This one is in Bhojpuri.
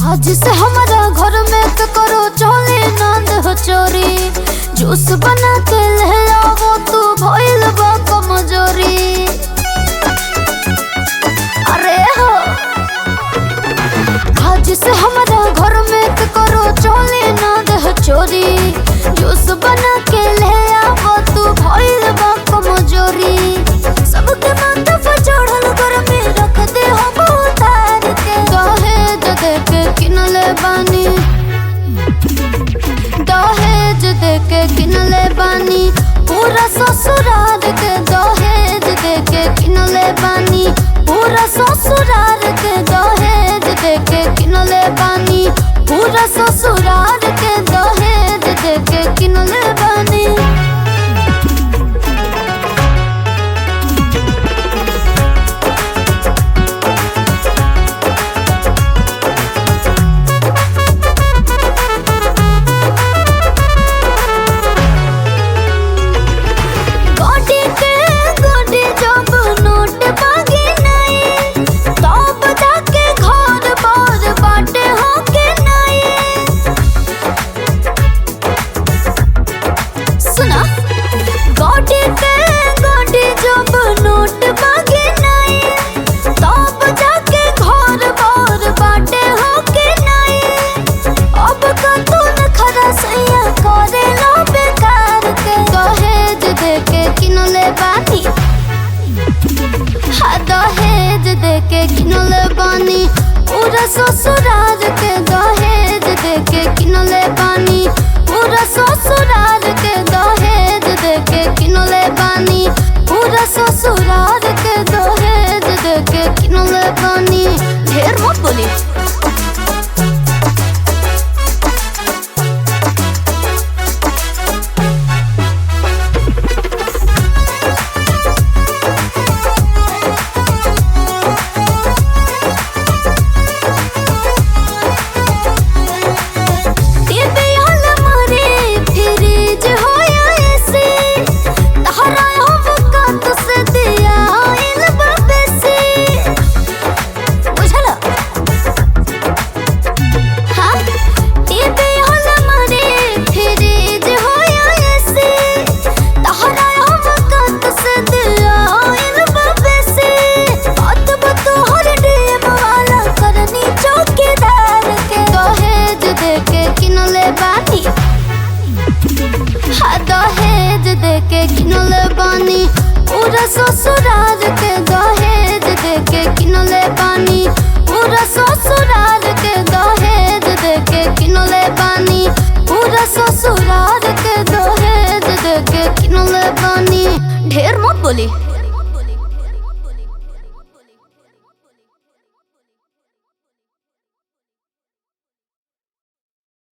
आज से हमारा घर में तो करो चले नंद हो चोरी जूस बना के ले आओ तू भइल बा कमजोरी अरे हो आज से हमारा घर में तो करो चले नंद हो चोरी जूस बना के ले आओ तू भइल बा कमजोरी सबके माथा पर चढ़ल घर में रख दे हम उतार के दहेज दे के किनले बानी दहेज दे के किनले बानी पूरा ससुराल के दहेज दे के किनले बानी पूरा ससुराल के दहेज दे के किनले बानी पूरा ससुराल के दहेज दे के किनले बानी गोडी के गोडी जब नोट मांगे नहीं तब जाके घर बार बाटे होके नहीं सुना गोडी के गोडी जब नोट मांगे नहीं तब जाके घर बार बाटे होके नहीं अब का तू न खरा सैया करे लो बेकार के दहेज दे के किनले बानी हाँ दहेज दे के किनले बानी पूरा ससुराल के दहेज दे के किनले बानी पूरा ससुराल के दहेज दे के किनले बानी पूरा ससुराल के दहेज दे के किनले बानी ढेर मत बोली टीवी हॉल मारे फ्रिज होया एसी तहरा हम कात से दिया आइल बबसी बुझला हाँ टीवी हॉल मारे फ्रिज होया एसी तहरा हम कात से दिया आइल बबसी बात बतो हर डेम वाला करनी चौकीदार के दहेज दे के किनले बानी हाँ दहेज दे के किनले बानी पूरा ससुराल के दहेज दे के किनले बानी पूरा ससुराल के दहेज दे के किनले बानी पूरा ससुराल के दहेज दे के किनले बानी ढेर मत बोली